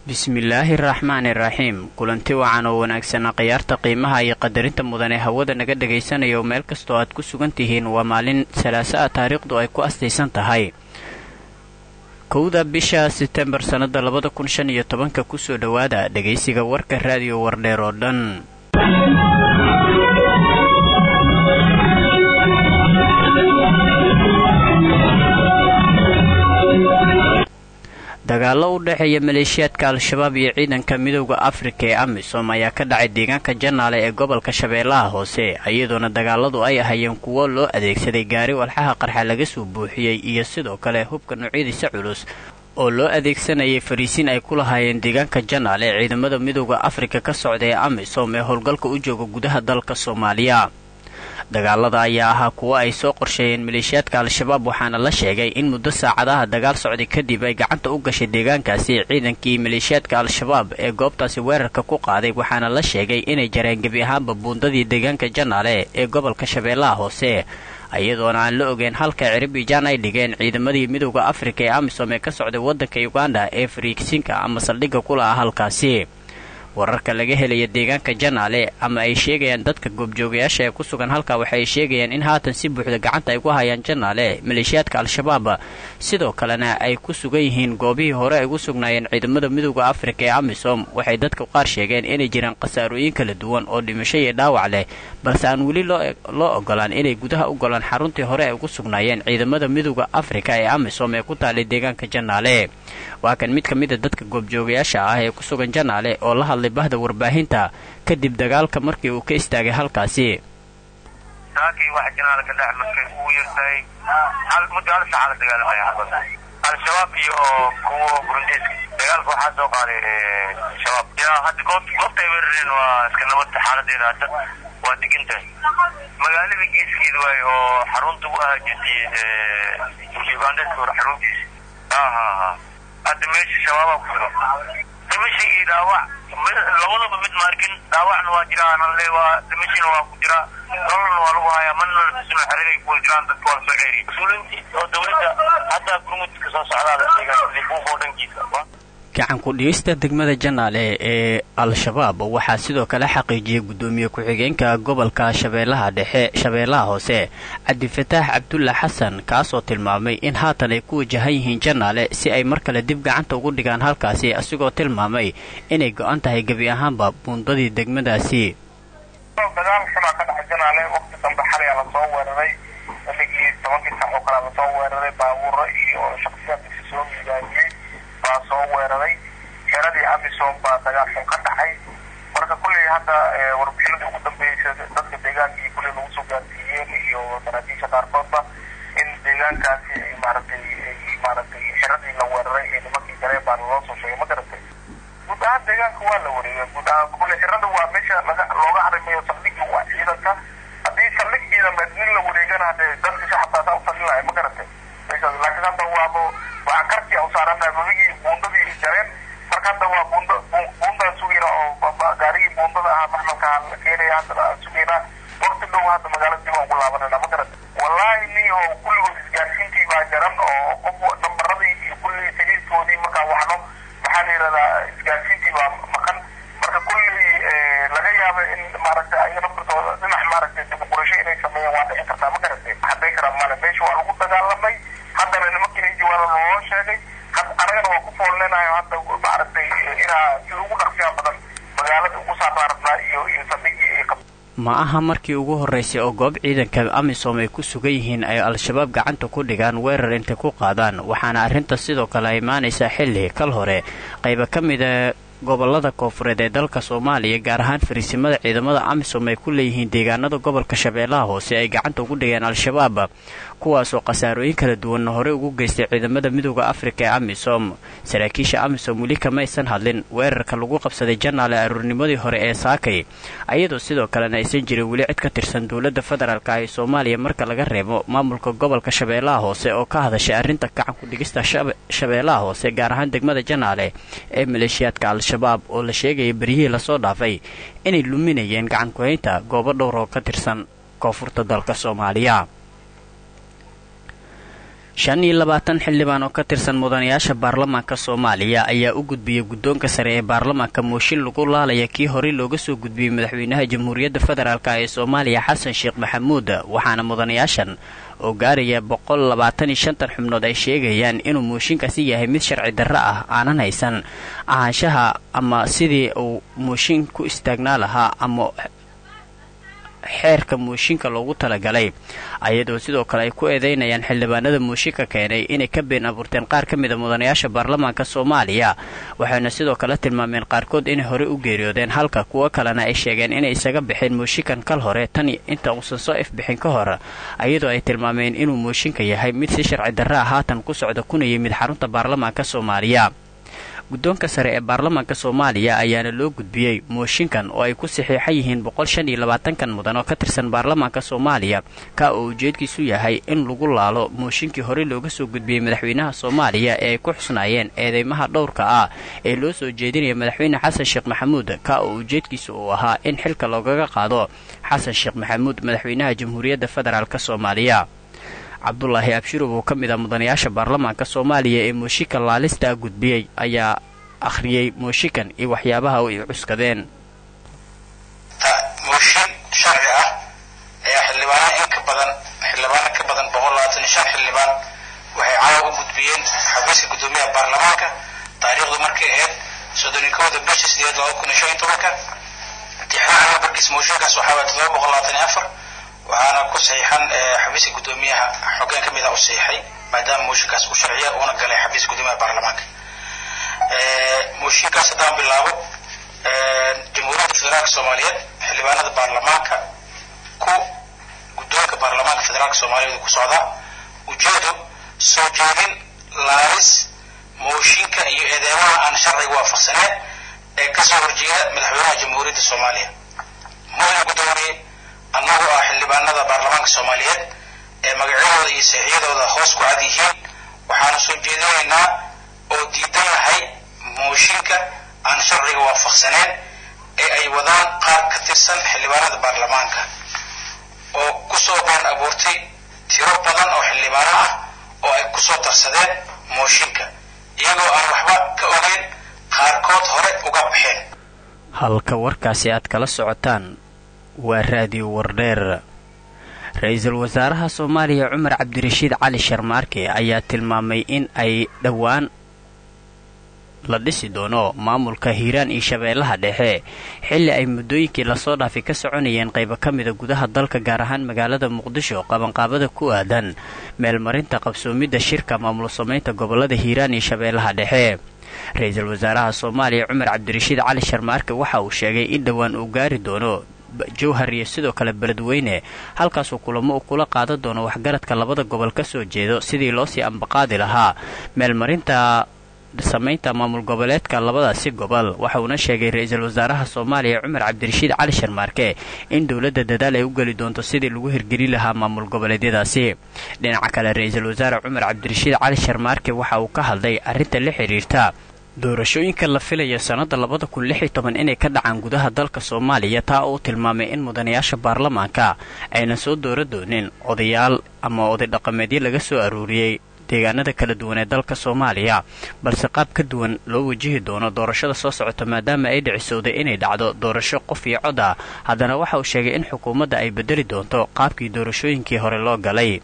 bismillaahi raxmaani raxiim kulanti wacan oo wanaagsana khiyaarta qiimaha iyo qadarinta mudan ee hawada naga dhagaysanayo meel kastoo aad ku sugan tihiin waa maalin salaaso ah taariikhdu ay ku astaysan tahay kowda bisha setembar sannada labada kun shan iyo tobanka kusoo dhowaada dhegaysiga warka raadiyo wardheer oo dhan dagaallo u dhexeeya maleeshiyaadka al-shabaab iyo ciidanka midowda afrika ee amisom ayaa ka dhacay deegaanka janaale ee gobolka shabeellaha hoose iyadoona dagaaladu ay ahayeen kuwo loo adeegsaday gaari walxaha qarxa laga soo buuxiyey iyo sidoo kale hubka noocyadiisa culus oo loo adeegsanayay fariisiin ay ku lahaayeen deegaanka janaale ee ciidamada midowda afrika ka socda ee amisom ee howlgalka u jooga gudaha dalka soomaaliya dagaalada ayaa ahaa kuwo ay soo qorsheeyeen maleeshiyaadka al-shabaab waxaana la sheegay in muddo saacadaha dagaal socday kadib ay gacanta u gashay deegaankaasi ciidankii maleeshiyaadka al-shabaab ee goobtaasi weerarka ku qaaday waxaana la sheegay inay jareen gebi ahaanba buundadii deegaanka janaale ee gobolka shabeellaha hoose iyadoona aan la ogeyn halka ciribijaan ay dhigeen ciidamadii midowda afrika ee amisom ee ka socday waddanka uganda ee fariigsinka ama saldhigga ku lahaa halkaasi wararka laga helaya deegaanka janaale ama ay sheegayaan dadka goobjoogayaasha ee ku sugan halka waxaay sheegayaan in haatan si buuxda gacanta ay ku hayaan janaale maleeshiyaadka al-shabaab sidoo kalena ay ku sugan yihiin goobihii hore ay ugu sugnaayeen ciidamada midowda afrika ee amisom waxay dadka qaar sheegeen inay jiraan khasaarooyin kala duwan oo dhimasho iyo dhaawac leh balse aan weli loo ogolaan inay gudaha u golaan xaruntii hore ay ugu sugnaayeen ciidamada midowda afrika ee amisom ee ku taalay deegaanka janaale waa kan mid ka mid a dadka goobjoogayaasha ah ee ku sugan janaale oo la hadlay bahda warbaahinta kadib dagaalka markii uu ka istaagay halkaasi saakii waxa janaale ka dhex markay uu yartahay muddo hal saaca la dagaalamaya xabad al-shabaab iyo kuwa burundeeska dagaalka waxaa soo qaaday shabaab yaa hadda goob goobta ay weerareen waa iska nabadta xaaladeeda hadda waa degan tahay magaalada geeskeeda waaye oo xarunta u ahaa jirtay ugandeska hore xaruntiisa ha ha ha hadda meesha shabaabaa ku sugan dhimasha iyo dhaawac labadaba mid maarkin dhaawacna waa jiraanle waa dhimashina waa ku jira nololna waa lagu hayaa mana tusino xerigay kuwa jiraan dadka waa lasoo ceeriy mas-uuliintii oo dawladda haddaa gurmudka soo socdaada sheegaan buufoo dhankiisa gacan ku-dhigista degmada janaale ee al-shabaab waxaa sidoo kale xaqiijiyay guddoomiye ku-xigeenka gobolka shabeellaha dhexe shabeellaha hoose cabdifataax cabdulla xasan kaasoo tilmaamay in haatan ay ku wajahan yihiin janaale si ay mar kale dib gacanta ugu dhigaan halkaasi asigoo tilmaamay inay go-an tahay gebi ahaanba buundadii degmadaasi dagaal xunaa ka dhacay janaale waqti dambe xalay lasoo weeraray xilligii tobankii saac oo kale lasoo weeraray baabuuro iyo shaksiyaadkiisa soo miidaamiyey baa soo weeraray xeradii amisom baa dagaal xun ka dhacay marka kulley hadda warbixinadii ugu dambeysay dadka deegaanka iyo kulley lagu soo gaarsiiyeen iyo saraakiisha qaarkoodba in deegaankaasi ay maaragtay maaragtay xeradii la weeraray ee nimankii galeen baa loo soo sheegay ma garatay guud ahaan deegaanka waa la wareegay guud ahaan kulley xerada waa meesha laga looga arrimayo saldhigga waa ciidanka haddii saldhig ciidameed nin la wareegana hadee dadka shacabkaasaa u talin lahay ma garatay meeshaas laakiin hadda waaba waxaa karkii u saaranahay babigii buundadii jareen marka hadda waa buunda buundaan sugayna oo gaarigii buundada ahaa maxmalka la keenaya hadda sugayna waqti dhow hadda magaalada dib aan ugu laabanayna ma garata wallaahi niho kulligood isgaarsiintii baa jaran oo qof nambaradii iyo kulligii saliidkoodii markaa waxno maxaa la yidhahdaa isgaarsiintii baa maqan marka kullii laga yaaba in maaragtay ayaga naftirtooda dhinac maaragtay dibuqurasho inay sameeyaan waa dhici kartaa ma garatay hadday karaan male meesha waa lagu dagaalamay haddana nimankiina jawaana loo sheegay anagana waa ku foolneenayo hadda maaragtay inaa si ugu dhaqsiyaa badan magaalada ugu saarnaarabnaa iyo iyo saldhigii ay qab ma aha markii ugu horraysay oo goob ciidanka amisom ay ku sugan yihiin ay al-shabaab gacanta ku dhigaan weerar intay ku qaadaan waxaana arrinta sidoo kale imaanaysaa xilli kal hore qayba ka mida gobolada koofureed ee dalka soomaaliya gaar ahaan fariisimada ciidamada amisom ay ku leeyihiin deegaanada gobolka shabeellaha hoose ay gacanta ugu dhigeen al-shabaab kuwaasoo khasaarooyin kala duwanna horey ugu geystay ciidamada midowda afrika ee amisom saraakiisha amisom weli kamaysan hadlin weerarka lagu qabsaday janaale aruurnimadii hore ee saakay ayadoo sidoo kalena aysan jirin weli cid ka tirsan dowladda federaalk ah ee soomaaliya marka laga reebo maamulka gobolka shabeellaha hoose oo ka hadashay arrinta gacan ku-dhigista shabeellaha hoose gaar ahaan degmada janaale ee maleeshiyaadka al-shabaab oo la sheegaya beryihii lasoo dhaafay inay luminayeen gacan ku-haynta goobo dhowr oo ka tirsan koonfurta dalka soomaaliya shan iyo labaatan xildhibaan oo ka tirsan mudanayaasha baarlamaanka soomaaliya ayaa u gudbiyey guddoonka sare ee baarlamaanka mooshin lagu laalaya kii horey looga soo gudbiyey madaxweynaha jamhuuriyadda federaalk ee soomaaliya xasan sheekh maxamuud waxaana mudanayaashan oo gaaraya boqol labaatan iyo shantan xubnood ay sheegayaan inuu mooshinkaasi yahay mid sharci darro ah aanan haysan ahaanshaha ama sidii uu mooshin ku istaagnaa lahaa ama xeerka mooshinka loogu talagalay ayadoo sidoo kale ay ku eedeynayaan xildhibaanada mooshinka keenay inay ka been abuurteen qaar ka mid a mudanayaasha baarlamaanka soomaaliya waxayna sidoo kale tilmaameen qaarkood inay horey u geeriyoodeen halka kuwo kalena ay sheegeen inay isaga baxeen mooshinkan kal hore tan inta uusan soo ifbixin ka hor ayadoo ay tilmaameen inuu mooshinka yahay mid si sharci darra ah haatan ku socda kuna yimid xarunta baarlamaanka soomaaliya guddoonka sare ee baarlamaanka soomaaliya ayaana loo gudbiyey mooshinkan oo ay ku saxiixan yihiin boqol shan iyo labaatankan mudan oo ka tirsan baarlamaanka soomaaliya ka oo ujeedkiisu yahay in lagu laalo mooshinkii horey looga soo gudbiyey madaxweynaha soomaaliya ee ay ku xusnaayeen eedeymaha dhowrka ah ee loo soo jeedinaya madaxweyne xasan sheekh maxamuud ka oo ujeedkiisa uu ahaa in xilka loogaga qaado xasan sheekh maxamuud madaxweynaha jamhuuriyadda federaalk soomaaliya cabdulaahi abshirow oo ka mid ah mudanayaasha baarlamaanka soomaaliya ee mooshinka laalista gudbiyey ayaa akhriyey mooshinkan iyo waxyaabaha ay cuskadeen mooshin sharci ah ayaa xildhibaana in ka badan xildhibaano ka badan boqol labaatan iyo shan xildhibaan waxay caawa u gudbiyeen xafiiska guddoomiyaha baarlamaanka taariikhdu markay ahayd soddon iyo kowda bisha sideed laba kun iyo shan iyo tobanka tixraaca nambarkiisa mooshinkaas waxaa waaya todoba boqol labaatan iyo afar waxaana ku saxiixan xafiiska guddoomiyaha xogeen ka mid ah u saxiixay maadaama mooshinkaas uu sharciya uuna galay xafiiska guddoomiyaha baarlamaanka mooshinkaas haddaan bilaabo jamhuuriyadda federaalka soomaaliyeed xildhibaanada baarlamaanka ku guddoonka baarlamaanka federaalka soomaaliyeed ku socdaa ujeedo soo jeedin laalis mooshinka iyo eedeymaha aan sharciga waafaqsaneyn ee kasoo horjeeda madaxweynaha jamhuuriyadda soomaaliya mudana guddoomiye annagoo ah xildhibaanada baarlamaanka soomaaliyeed ee magacyadooda iyo saxiixyadooda hoos ku cad yihiin waxaanu soo jeedinaynaa oo diidan lahay mooshinka aan sharciga waafaqsaneyn ee ay wadaan qaar ka tirsan xildhibaanada baarlamaanka oo kusoo been abuurtay tiro badan oo xildhibaano ah oo ay kusoo darsadeen mooshinka iyagoo aan waxba ka ogeyn qaarkood hore uga baxeen halka warkaasi aad kala socotaan waa raadiyo wardheer ra-iisul wasaaraha soomaaliya cumar cabdirashiid cali sharmaarke ayaa tilmaamay in ay dhowaan la dhisi doono maamulka hiiraan iyo shabeellaha dhexe xilli ay muddooyinkii lasoo dhaafay ka soconayeen qaybo ka mida gudaha dalka gaar ahaan magaalada muqdisho qabanqaabada ku aadan meelmarinta qabsoomidda shirka maamul samaynta gobollada hiiraan iyo shabeellaha dhexe ra-iisul wasaaraha soomaaliya cumar cabdirashiid cali sharmaarke waxa uu sheegay in dhowaan uu gaari doono jowhar iyo sidoo kale beledweyne halkaasuu kulamo uu kula qaadan doono waxgaradka labada gobol ka soo jeedo sidii loosii ambaqaadi lahaa meelmarinta samaynta maamul goboleedka labadaasi gobol waxauna sheegay ra-iisul wasaaraha soomaaliya cumar cabdirashiid cali sharmaarke in dowladda dadaal ay u geli doonto sidii lagu hirgelin lahaa maamul goboleedyadaasi dhinaca kale ra-iisul wasaare cumar cabdirashiid cali sharmaarke waxa uu ka hadlay arrinta la xidhiirta doorashooyinka la filaya sannadda labada kun lix iyo toban inay ka dhacaan gudaha dalka soomaaliya taa uu tilmaamay in mudanayaasha baarlamaanka aynan soo doora doonin odayaal ama oday dhaqameedyo laga soo aruuriyey deegaanada kala duwan ee dalka soomaaliya balse qaab ka duwan loo wajihi doono doorashada soo socota maadaama ay dhicisowday inay dhacdo doorasho qof iyo cod ah haddana waxa uu sheegay in xukuumadda ay bedeli doonto qaabkii doorashooyinkii hore loo galay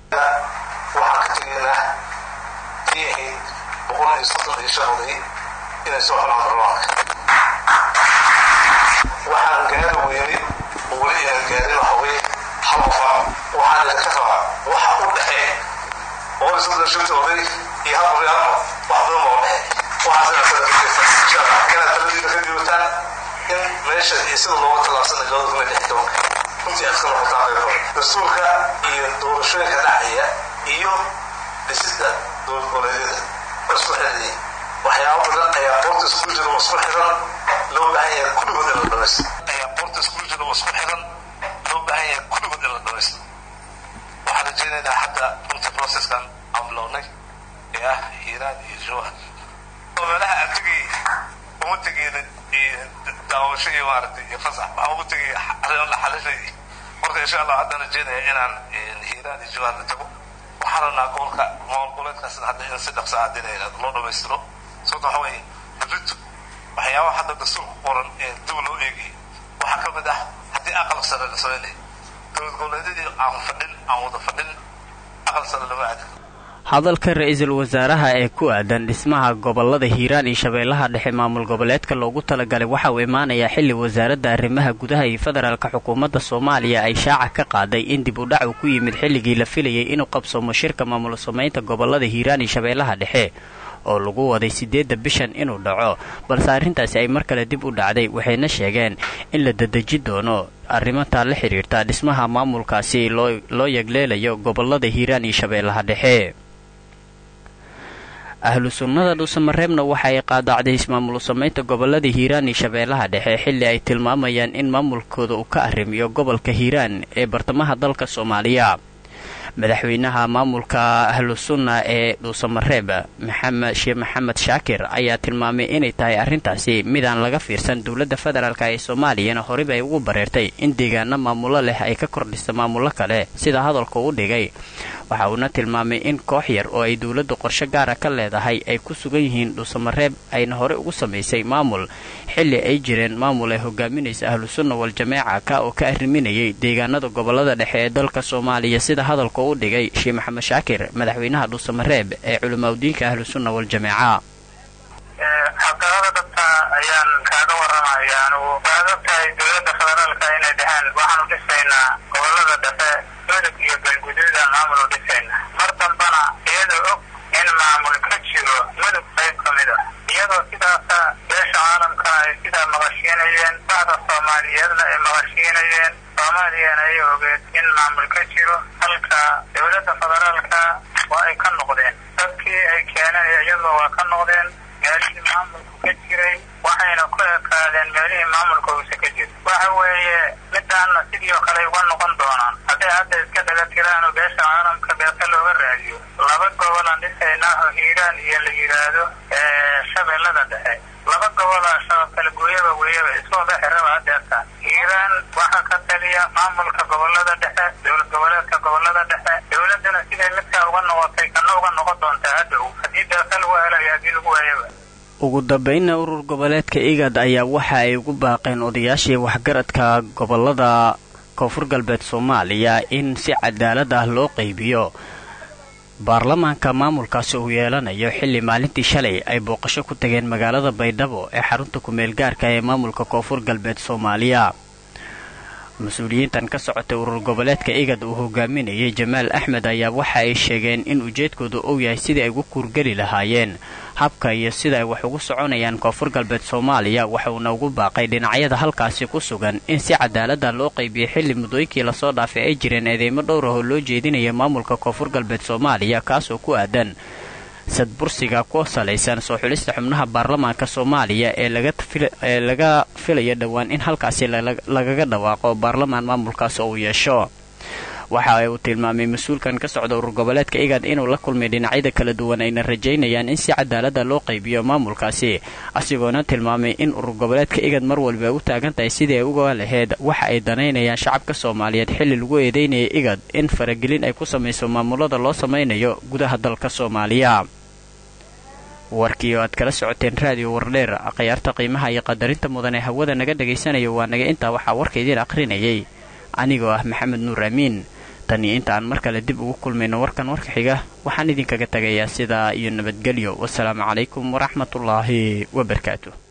waxaan gaari weynay oo weli aan gaarin waxaweye hal qofa waxaan idinka rabaa waxa u dhexeeya oo isla shanta oday iyo hal qoryaalmo wax badan baa u dhexeeya waxaasina kala taladiina ka dibataan in meesha iyo sida looga tallaabsana labada kun iyo lix tobanka runtii aad kala hortaa qaybooda dastuurka iyo doorashooyinka dhacaya iyo dhisida dowlad goboleedyada waa isku xidhayay waxyaabo badan ayaa boorta isku jira oo isku xiran loo baahan yahay kulligood in la dhamaysto ayaa boorta isku jira oo isku xiran loo baahan yahay kulligood in la dhamaysto waxaan rajaynaynaa hadda runtii processkan aan bilownay ee ah hiiraan iyo jowhar oo meelaha aan tegay uma tegeyna daawasho iyo maaragtay iyo fasax waxaan ugu tegay arrin la xalinay marka insha allah haddaan rajaynaya inaan hiiraan iyo jowhar la tago waxaan waxaan rabnaa gobolka maamul goboleedkaas hadda in si dhaqsa ah dina loo dhamaystiro sababta waxa weeye berrito waxyaabaha hadda dastuurka qoran ee dib loo eegay waxaa ka mid ah haddii aqal sare la sameynay dowlad goboleedyadii aan fadhin aan wada fadhin aqal sare lama aadi hadalka ra-iisul wasaaraha ee ku aadan dhismaha gobolada hiiraan iyo shabeellaha dhexe maamul goboleedka loogu talagalay waxa uu imaanayaa xilli wasaaradda arrimaha gudaha iyo federaalka xukuumadda soomaaliya ay shaaca ka qaaday in dib u dhac uu ku yimid xilligii la filayay inuu qabsoomo shirka maamul samaynta gobolada hiiraan iyo shabeellaha dhexe oo lagu waday siddeedda bishan inuu dhaco balse arrintaasi ay mar kale dib u dhacday waxayna sheegeen in la dadeji doono arrimataa la xidhiirta dhismaha maamulkaasi loo yegleelayo gobolada hiiraan iyo shabeellaha dhexe ahlu sunnada dhuusamareebna waxa ay qaadaacday ismaamul samaynta gobolada hiiraan iyo shabeellaha dhexe xilli ay tilmaamayaan in maamulkooda uu ka arrimiyo gobolka hiiraan ee bartamaha dalka soomaaliya madaxweynaha maamulka ahlu sunna ee dhuusamareeb maxamed sheekh maxamed shaakir ayaa tilmaamay inay tahay arrintaasi midaan laga fiirsan dowladda federaalk ee soomaaliyana horeyba ay ugu bareertay in deegaano maamulo leh ay ka kordhisa maamullo kale sida hadalka u dhigay waxa uuna tilmaamay in koox yar oo ay dowladdu qorshe gaara ka leedahay ay ku sugan yihiin dhuusamareeb ayna hore ugu samaysay maamul xilli ay jireen maamul ay hogaaminaysa ahlu sunna wal-jamaaca ka oo ka arriminayay deegaanada gobolada dhexe ee dalka soomaaliya sida hadalka u dhigay sheekh maxamed shaakir madaxweynaha dhuusamareeb ee culimaadudiinka ahlu sunna wal-jamaaca xaqaada dhabta ayaan kaaga waramaya anugu waxaad ogtahay dowladda federaalka inay dheheen waxaanu dhisaynaa gobolada dhexe mudug iyo galguduuda maamul u dhisayna mar dambana iyadoo og in maamul ka jiro mudug qayb ka mid a iyadoo sidaasa beesha caalamka ay sidaa maqashiinayeen bacda soomaaliyeedna ay maqashiinayeen soomaaliyana ay ogeed in maamul ka jiro halka dowladda federaalka waa ay ka noqdeen dadkii ay keeneen iyadoo waa ka noqdeen meelihii maamulku ka jiray waxayna ku ekaadeen meelihii maamulka uuse ka jiro waxa weeye midaanna sidii oo kale uga noqon doonaan hadday hadda iska dhaga tiraan oo beesha caalamka beesa looga raadiyo laba gobolaan dhisaynaa oo hiiraan iyo la yidhaahdo shabeellada dhexe laba gobolaa shabaab kala gooyaba weeyaba isooda xiraba hadeerta hiiraan waxaa ka taliya maamulka gobolada dhexe dowlad goboleedka gobolada dhexe dowladana siday midkaa uga noqotay kana uga noqon doontaa hadhow haddii beesa lagu helayo haddii lagu waayaba ugu dambaynna urur goboleedka igad ayaa waxa ay ugu baaqeen odayaashii waxgaradka gobolada koonfur galbeed soomaaliya in si cadaalad ah loo qaybiyo baarlamaanka maamulkaasi uu yeelanayo xilli maalintii shalay ay booqasho ku tageen magaalada baydhabo ee xarunta kumeel gaarka ee maamulka koonfur galbeed soomaaliya mas-uuliyiintan ka socotay urur goboleedka igad uu hogaaminayay jamaal axmed ayaa waxa ay sheegeen in ujeedkoodu uu yahay sidii ay ugu kuurgeli lahaayeen habka iyo sida ay wax ugu soconayaan koonfur galbeed soomaaliya waxuuna ugu baaqay dhinacyada halkaasi ku sugan in si cadaalada loo qaybiyay xilli muddooyinkii lasoo dhaafay ay jireen eedeymo dhowr ah oo loo jeedinaya maamulka koonfur galbeed soomaaliya kaasoo ku aadan sadbursiga ku salaysan soo xulista xubnaha baarlamaanka soomaaliya ee laga filaya dhowaan in halkaasi lagaga dhawaaqo baarlamaan maamulkaas uu yeesho waxa uu tilmaamay mas-uulkan ka socda urur goboleedka igad inuu la kulmay dhinacyada kala duwan ayna rajaynayaan in si cadaalada loo qaybiyo maamulkaasi asigoona tilmaamay in urur goboleedka igad mar walba ay u taagan tahay sidii ay uga laheyd waxa ay danaynayaan shacabka soomaaliyeed xilli lagu eedeynaya igad in faragelin ay ku samayso maamulada loo samaynayo gudaha dalka soomaaliya warkii oo aad kala socoteen raadiyo wardheer akhyaarta qiimaha iyo qadarinta mudan ee hawada naga dhagaysanayo waa naga intaa waxaa warka idiin aqrinayay anigoo ah maxamed nuur amiin tan iyo inta aan mar kale dib ugu kulmayno warkan warka xiga waxaan idinkaga tagayaa sidaa iyo nabadgelyo wasalaamu calaykum waraxmatullaahi wabarakaatu